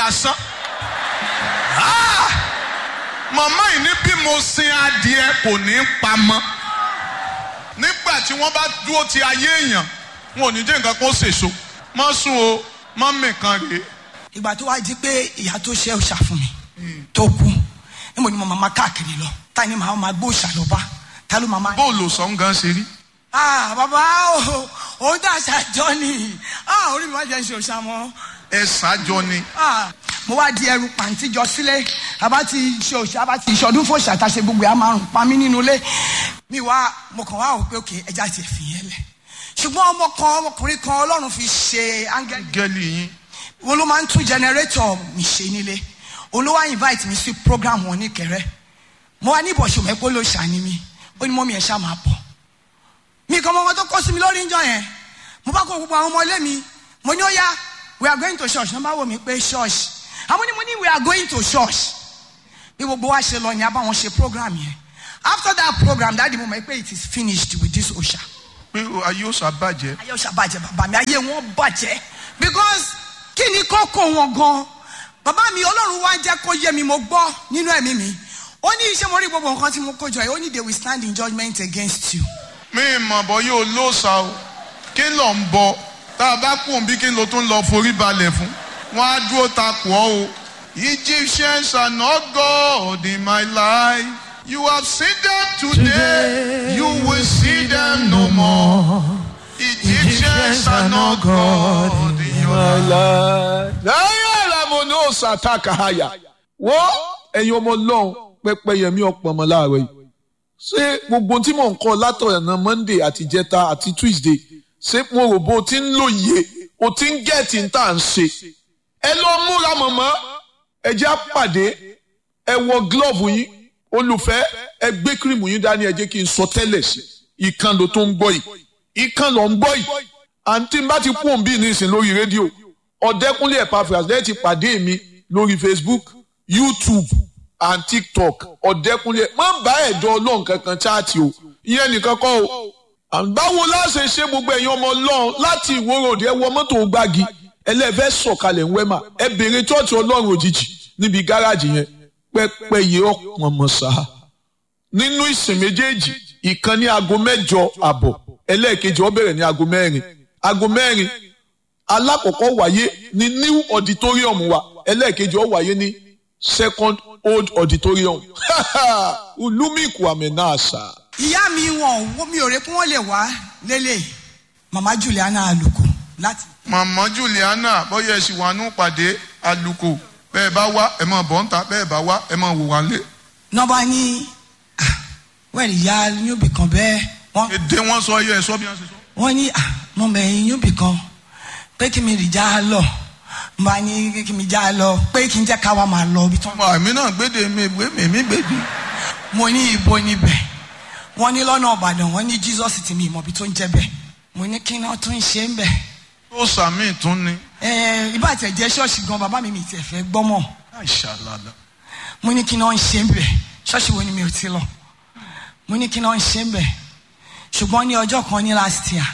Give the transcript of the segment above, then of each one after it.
asán Ah! màmá yìí ní bí mo sin adìẹ kò ní pamọ́ nígbà tí wọ́n bá dúró ti ayé èèyàn wọn ò ní jẹ́ nǹkan kan ṣèṣo má sùn o má mìkan rèé ìgbà tó wá di pé ìyá tó ṣe òòṣà fún mi tó kú níbo ni mo máa káàkiri lọ ta ni màá máa gbó òòṣà lọ bá ta ló máa máa. bóòlù sọ̀n gan ṣe rí ah bàbá o òun tà ṣàjọ ni ah orí mi wá jẹ́ ṣe òòṣà mọ́ ẹ ṣáájọ ni ah mo wá di ẹrù pàǹtí jọ sílé àbá ti ṣe òòṣà àbá ti ṣọdún fún òòṣà tá a ṣe gbogbo ẹ̀ á máa rùn pa mí nínú ilé mi wá mo kàn wá wò pé òkè ẹja ti fi yẹn lẹ̀ ṣùgbọ́n ọmọ kan ọmọkùnrin kan ọlọ́run fi ṣe áńgẹ́lì gẹ́lì yín wọn ló máa ń tún jẹnẹrétọ̀ mi ṣe nílé olówó invite mi sí program wọn ní kẹrẹ mo wá ní ìbọ̀ṣọ mẹ́pọ̀ ló ṣàní mi ó ní mọ́mí ẹ̀ ṣá máa bọ̀ mi kan mọ ọmọ tó kọ́ sí mi lórí ìjọ yẹn mo bá kó gbogbo àwọn ọmọ ilé mi mo ní ó yá we are going to church wọ́n bá wò mí pé church àwọn ni mo ní we are going to church bí gbogbo wa ṣe lọ ní abáwọn ṣe program yẹn after that program dáàdi mo mọ̀ pé it is finished with this osha pé ayé ó ṣàbàjẹ́ ayé ọ̀sà bàjẹ́ bàbá mi ayé wọn bàjẹ́ because kí ni kókó wọn gan bàbá mi ọlọ́run wá jẹ́ kó yé mi mo gbọ́ nínú ẹ̀mí mi ó ní iṣẹ́ mo rí gbogbo nǹkan tí mo kó jọ yìí ó ní they will stand in judgment against you. mi mọ̀ bọ́ yóò lóòsà o kí ló ń bọ tá a bá kú òun bí kí ló tún lọ forí balẹ̀ fún wọn á dúró takò ọ́ o Egyptians are not God in my life you have seen them today you will see them no more Egyptians are not God in your life. láyé àlàmù ní òòsà takahaya wọ́n ẹ̀yin ọmọ ọlọ́run pẹ́pẹ́ yẹmí ọ̀pọ̀ ọmọ láàárọ̀ yìí ṣé gbogbo tí mò ń kọ́ látọ̀nà monday àti jẹta àti tuesday ṣé mo rò bó o ti ń lòye o ti ń gẹ̀ẹ́tì ń tà ń ṣe ẹ lọ múra mọ̀mọ́ ẹ jẹ́ àpàdé ẹ wọ glove yín olùfẹ́ ẹ gbé kírìmù yín dání ẹ jẹ́ kí n sọ tẹ́lẹ̀ sí ìkan ló tó ń gbọ́ yìí ìkan ló ń gbọ́ yìí àǹtí bá ti kú òǹbí nísìn lórí rédíò ọ̀dẹ́kúnlé Epaphras lẹ́yìn ti pàdé mi lórí Facebook YouTube and TikTok ọ̀dẹ́kúnlé má bá ẹ̀dọ́ ọlọ́run kankan chaati o ìyẹn nìkan kọ́ o báwo láṣẹ ṣe gbogbo ẹ̀yin ọmọ ọlọ́run láti ìwòròdì ẹ wọ mọ́tò gbági ẹlẹ́fẹ́ sọ̀kalẹ̀ ń wẹ́mà ẹ bèrè chọ́ọ̀chì ọlọ́run òjijì níbi gáràjì yẹn pẹ́pẹ́yẹ ọ̀pọ̀ mọ̀ sáà nínú ìsìn méjèèjì ìkan ní aago mẹ́jọ àbọ̀ ẹlẹ́ẹ̀kejì ó bẹ̀rẹ̀ ní aago mẹ́rin aago mẹ́rin alákọ̀ọ́kọ́ wáyé ní new auditorium wa ẹlẹ́ẹ̀kejì ó wáyé ní second old auditorium ulumiku amenasa. ìyá mi wọn ò mi ò rè pé wọn lè wá lélẹ̀ mama Juliana Aluko láti. màmá Juliana bóyá ẹ sì wà nù pàdé aluko bẹ́ẹ̀ bá wá ẹ máa bọ̀ ń ta bẹ́ẹ̀ bá wá ẹ máa wò wá lé. nọmba ní wẹ́ẹ̀lì ìyá yóòbí kan bẹ́ẹ̀ wọ́n èdè wọn sọ ẹyẹ ẹ sọ bí wọn ṣe sọ. wọ́n ní nọmba ẹ̀yìn yóòbí kan pé kí mi rì já lọ mba ní kí mi já lọ pé kí n jẹ́ ká wa máa lọ ibi tán. ọmọ àmì náà gbéde mi ìwé mi mi gbèdé. mo ní ibo níbẹ̀ wọ́n ní lọ́nà Ìbàdàn wọ́n ní Jesus ti mi ìmọ̀bi tó ń jẹ́ bẹ́ẹ̀ mo ní kí náà tó ń ṣe ń bẹ̀. tó sàmì tún ni. ẹ ibà tẹ̀ jẹ́ ṣọ́ọ̀ṣì gan bàbá mi mi tiẹ̀ fẹ́ gbọ́mọ̀ àìṣàlàlà. mo ní kí náà ń ṣe ń bẹ̀ ṣọ́ọ̀ṣì wo ni mi ò ti lọ mo ní kí náà ń ṣe ń bẹ̀ ṣùgbọ́n ní ọjọ́ kan ní last year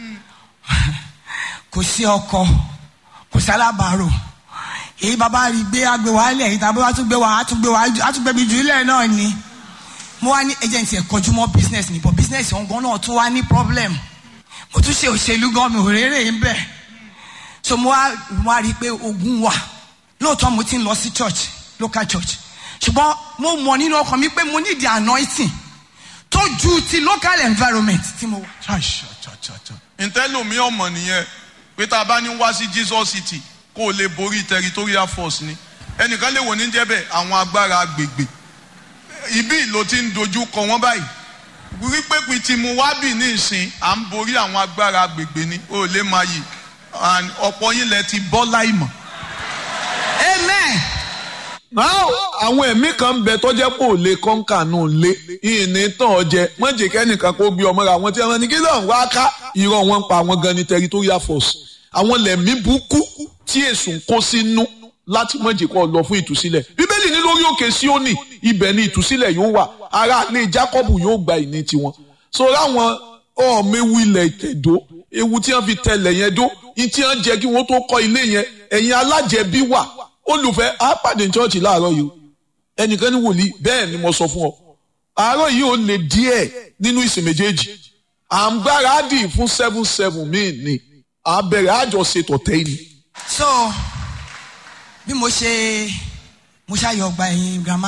kò sí ọkọ kò sí alábàárò èyí bàbá rí gbé agbè wá lẹ̀ èyí tàbí wàá tún gbé wá á tún gbé wá á tún gbé mi jù ilẹ̀ náà ni mo wá ní agent ẹ̀ kọjú mọ́ business ni but business ọ̀hún gan náà tún wá ní problem mo tún ṣe òṣèlú gan mi ò rérè ń bẹ̀ so mo wá mo wá rí i pé ogun wà lóòótọ́ mo ti ń lọ sí church local church ṣùgbọ́n mo mọ̀ nínú ọkàn mi pé mo need the anointing tó ju ti local environment tí mo wà. ntẹ́lómi ọmọ nìyẹn pé tá a bá ní wá sí Jesus City kó o lè borí territorial force ni ẹnìkan lè wò ní jẹ́bẹ̀ àwọn agbára agbègbè ibi ló ti ń dojú kọ wọ́n báyìí wípé pin tí mo wá bì ní ìsìn à ń borí àwọn agbára agbègbè ni o lè máa yìí ọ̀pọ̀ yín lẹ ti bọ́ láìmọ̀. amen. Now, àwọn ẹ̀mí kan ń bẹ tó jẹ́ pò lè kọ́ńkà nù lé ìní tán ọjẹ́ mọ̀jẹ̀ kẹ́nìkan kó gbé ọmọ rẹ̀ àwọn tí wọ́n ní kí lóun wá ká irọ́ wọn pa àwọn gan ní territorial force àwọn lẹ̀mí burúkú tí èsù ń kó sínú láti mọ̀jẹ̀ kọ́ lọ fún ìtúsílẹ̀ bíbélì ní lórí òkè Síónì ibẹ̀ ni ìtúsílẹ̀ yóò wà ará ilé Jákọ́bù yóò gba ìní tiwọn so láwọn ọ̀ọ́mẹ́wù ilẹ̀ ìtẹ̀dó ewu tí wọ́n fi tẹlẹ̀ yẹn dó ní tí wọ́n jẹ́ kí wọ́n tó kọ́ ilé yẹn ẹ̀yin alájẹbí wà olùfẹ́ á pàdé chọ́ọ̀chì láàárọ̀ yìí ẹnìkan ní wòlíì bẹ́ẹ̀ ni mo sọ fún ọ àárọ̀ yìí ó lè díẹ̀ nínú ìsìn méjèèjì à ń gbáradì fún seven seven míì ni à bẹ̀rẹ̀ àjọṣe tọ̀tẹ́ yìí. so bí mo ṣe mo ṣàyọ ọgbà ẹ̀yìn grandma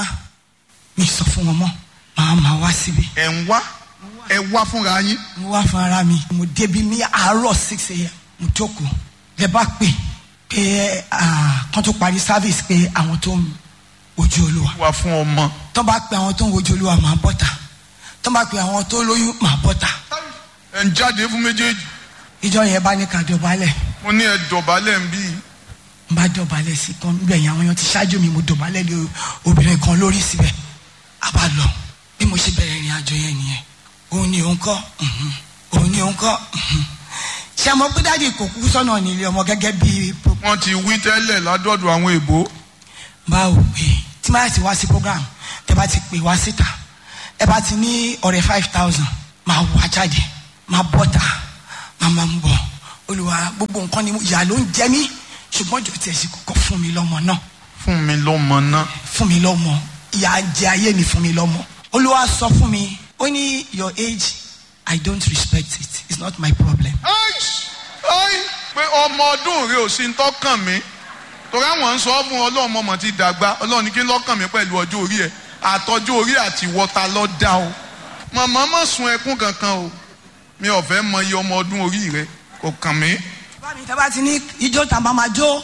mi sọ fún wọn mọ́ màá máa wá síbi ẹ̀ ń wá ẹ wá fúnra yín mo wá fún ara mi mo débi ní àárọ̀ six a.m. mo jókòó lẹ bá pè pé ah, kán tó parí service pé àwọn tó ń wojú olúwa wá fún ọmọ. tó bá pe àwọn tó ń wojú olúwa máa bọ́ta tó bá pe àwọn tó lóyún máa bọ́ta ẹ̀ ń jáde fún méjèèjì ìjọ yẹn bá ní ká dọ̀bálẹ̀ mo ní ẹ dọ̀bálẹ̀ ń bí n bá dọ̀bálẹ̀ sí kan níbẹ̀ yẹn àwọn èèyàn ti ṣáájú mi mo dọ̀bálẹ̀ lé obìnrin kan lórí síbẹ̀ a bá lọ bí mo ṣe bẹ̀rẹ̀ ìrìn àjò yẹn nìyẹn òun ni òun kọ́ mhm. òun ni òun kọ́ mhm. ṣé àmọ́ pé dáàdi kò kú sọ́nà nílé ọmọ gẹ́gẹ́ bí wọ́n ti wí tẹ́lẹ̀ ládọ́dọ̀ àwọn èbó báwo pé tí máa ti wá sí program tẹ bá ti pè wá síta ẹ bá ti ní ọ̀rẹ́ five thousand máa wá jáde máa bọ́ta máa máa ń bọ̀ olùwà gbogbo nǹkan ni mo- ìyá ló ń jẹ mí ṣùgbọ́n jò tiẹ̀ sí kọ́kọ́ fún mi lọ́mọ náà fún mi lọ́mọ náà fún mi lọ́mọ ìyá jẹ ayé mi fún mi lọ́mọ olúwa sọ fún mi ó ní your age i don't respect it it's not my problem Aish! Ai! pé ọmọ ọdún rẹ ò sí ń tọ́kàn mí torí àwọn ń sọ fún ọlọ́run mọ̀mọ́ ti dàgbà ọlọ́run ní kí lọ́kàn mi pẹ̀lú ọjọ́ orí ẹ̀ àtọ́jú orí àti wọ́ta lọ́ dá o màmá má sun ẹkún kankan o mi ò fẹ́ mọ iye ọmọ ọdún orí rẹ kò kàn mí. bá mi tábà ti ní ijó tá a máa máa jó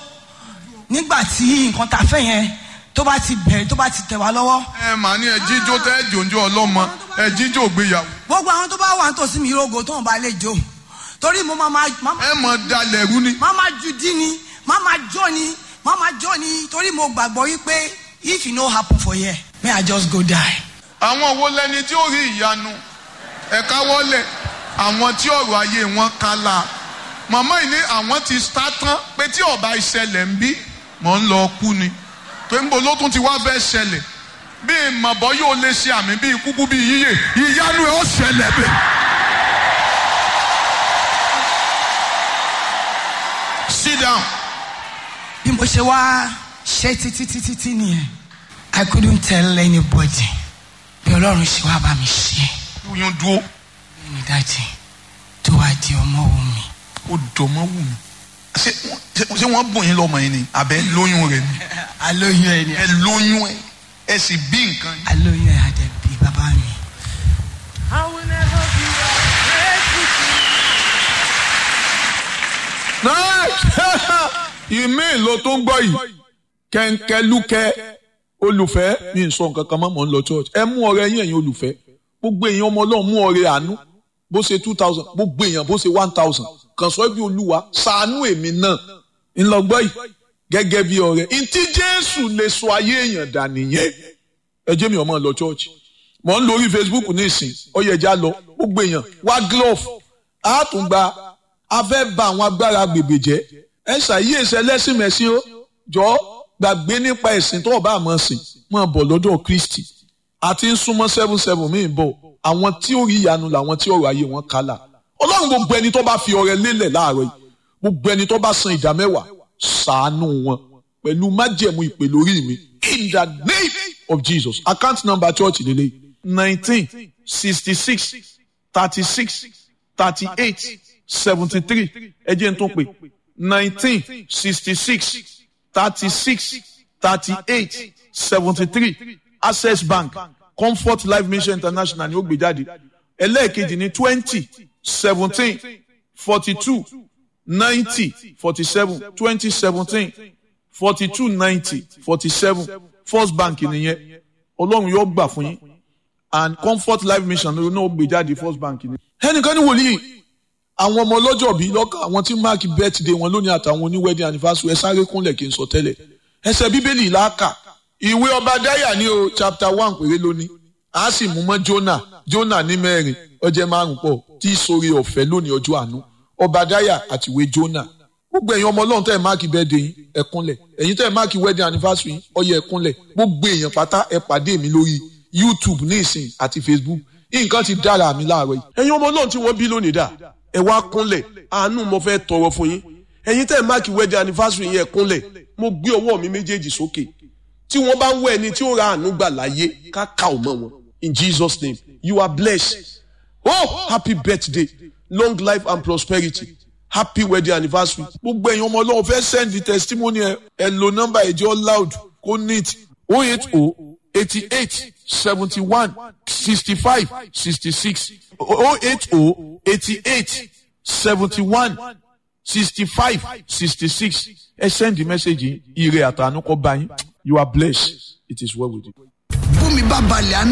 nígbà tí nǹkan tá a fẹ́ yẹn tó bá ti bẹ̀rẹ̀ tó bá ti tẹ̀ wá lọ́wọ́ ẹ mà ní ẹ jíjó tẹ́ ẹ jòjó ọlọ́mọ ẹ jíjó gbéyàwó gbogbo àwọn tó bá wà nítòsí mi rogo tó ń bá lè jó torí mo máa máa máa ẹ mọ̀ dalẹ̀ rú ni. máa máa ju dí ni máa máa jó ni máa máa jó ni torí mo gbàgbọ́ wípé if e no happen for here may I just go die. àwọn wo lẹni tí ó rí ìyanu ẹ̀ka wọlé àwọn tí ọ̀rọ̀ ayé wọn kálá màmá yìí ní àwọn ti sá tán pé tí ọba ìṣẹ̀lẹ̀ ń bí mọ̀ ń lọ kú ni pé ń bo ló tún ti wá fẹ́ ṣẹlẹ̀ bí ìmọ̀bọ yóò lè ṣe àmì bí kúkú bí yíyè ìyanu ẹ̀ ó ṣẹlẹ̀ bẹ́ẹ̀. sit down. bí mo ṣe wá ṣe títí títí tí nìyẹn I couldn't tell anybody bí ọlọ́run ṣe wá bá mi ṣe oyún dúró ní dájì tó wá di ọmọ òun mi. ó dọ̀mọ́ wù mí. ṣé wọ́n- ṣé- ṣé wọ́n bùn yín lọ́mọ yín ni àbẹ́ lóyún rẹ̀ ni. alóyún ẹ ni ẹ lóyún ẹ ẹ sì bí nǹkan yìí. alóyún ẹ àdẹ̀bí bàbá mi. I will never be afraid to ìmí ló tó ń gbọ́ yìí kẹ́ńkẹ́lúkẹ́ olùfẹ́ mi ń sọ nǹkan kan mọ́ mọ́ ń lọ church ẹ mú ọrẹ yín ẹ̀yin olùfẹ́ gbogbo èèyàn ọmọ ọlọ́run mú ọrẹ àánú bó ṣe two thousand gbogbo èèyàn bó ṣe one thousand kàn sọ bí olúwa ṣàánú èmi náà ńlọgbọ́ yìí gẹ́gẹ́ bí ọrẹ ntí jésù lè sọ ayé èèyàn dà nìyẹn ẹ jẹ́ mi ọmọ lọ church mọ̀ ń lórí facebook ní ìsìn ọyẹ̀já lọ gbogbo èèyàn wá glove á tún gba a fẹ́ ba àwọn agbára gbègbè jẹ́ ẹ ṣàyí èsì ẹlẹ́sìn mẹ́sìn ó jọ gbàgbé nípa ẹ̀sìn tó ọba àmọ́ sìn máa bọ̀ lọ́dọ̀ kristi àti ń súnmọ́ seven seven míì bọ̀ àwọn tí ó rí ìyanu làwọn tí ọ̀rọ̀ ayé wọn kálà ọlọ́run gbogbo ẹni tó bá fi ọrẹ lélẹ̀ láàárọ̀ yìí gbogbo ẹni tó bá san ìdá mẹ́wàá ṣàánú wọn pẹ̀lú májẹ̀mú ìpè lórí mi in the name of jesus account number church lélẹ̀ nineteen sixty six thirty six thirty eight seventy three ẹ jẹ́ n tún pè nineteen sixty six thirty six thirty eight seventy three access bank comfort life mission international ni ó gbé jáde ẹlẹ́ẹ̀kejì ní twenty seventeen forty two ninety forty seven twenty seventeen forty two ninety forty seven first bank nìyẹn ọlọ́run yóò gbà fún yín and comfort life mission ló náà gbé jáde first bank ni. ẹnìkan ní wòlíì àwọn ọmọ ọlọ́jọ́ bíi lọ́kàn àwọn tí máàkì birthday wọn lónìí àtàwọn oní wedding anniversary ẹ sáré kúnlẹ̀ kí n sọ tẹ́lẹ̀ ẹsẹ̀ bíbélì làákà ìwé ọba dáyà ní o chapter one péré lónìí a sì mú mọ́ jonah jonah ní mẹ́rin ọjẹ́ márùn pọ̀ tí ìsòrí ọ̀fẹ́ lónìí ọjọ́ àánú ọba dáyà àti ìwé jonah gbogbo ẹ̀yin ọmọ ọlọ́run tẹ́ ẹ̀ máàkì birthday yín ẹ kúnlẹ̀ ẹ̀yin tẹ́ ẹ̀ máàkì wedding anniversary yín ọyẹ ẹ kúnlẹ̀ gbogbo èèyàn pátá ẹ pàdé mi lórí youtube ní ìsìn àti facebook nǹkan ti dára mi láàárọ̀ yìí ẹ̀yin ọmọ ọlọ́run tí wọ́n bí lónìí dà ẹ wá kúnlẹ̀ àánú mo fẹ́ tọrọ fún yín ẹ̀yin tẹ́ ẹ̀ máàkì wedding anniversary yẹn kúnlẹ̀ mo gbé ọwọ́ mi méjèèjì sókè tí wọ́n bá ń wọ ẹni tí ó ra àánú gbà láyé ká ká ò mọ́ wọn in jesus name you are blessed oh happy birthday long life and prosperity happy wedding anniversary. gbogbo ẹ̀yin ọmọ ọlọ́run fẹ́ send the testimony ẹ ẹ lo nọ́mbà ẹ̀jẹ̀ loud kó neat o eight o eighty eight seventy one sixty five sixty six o eight o eighty eight seventy one sixty five sixty six ẹ send the message yìí ire àtànú kọ́ bá yín you are blessed it is well with you. bómi bá balẹ̀ á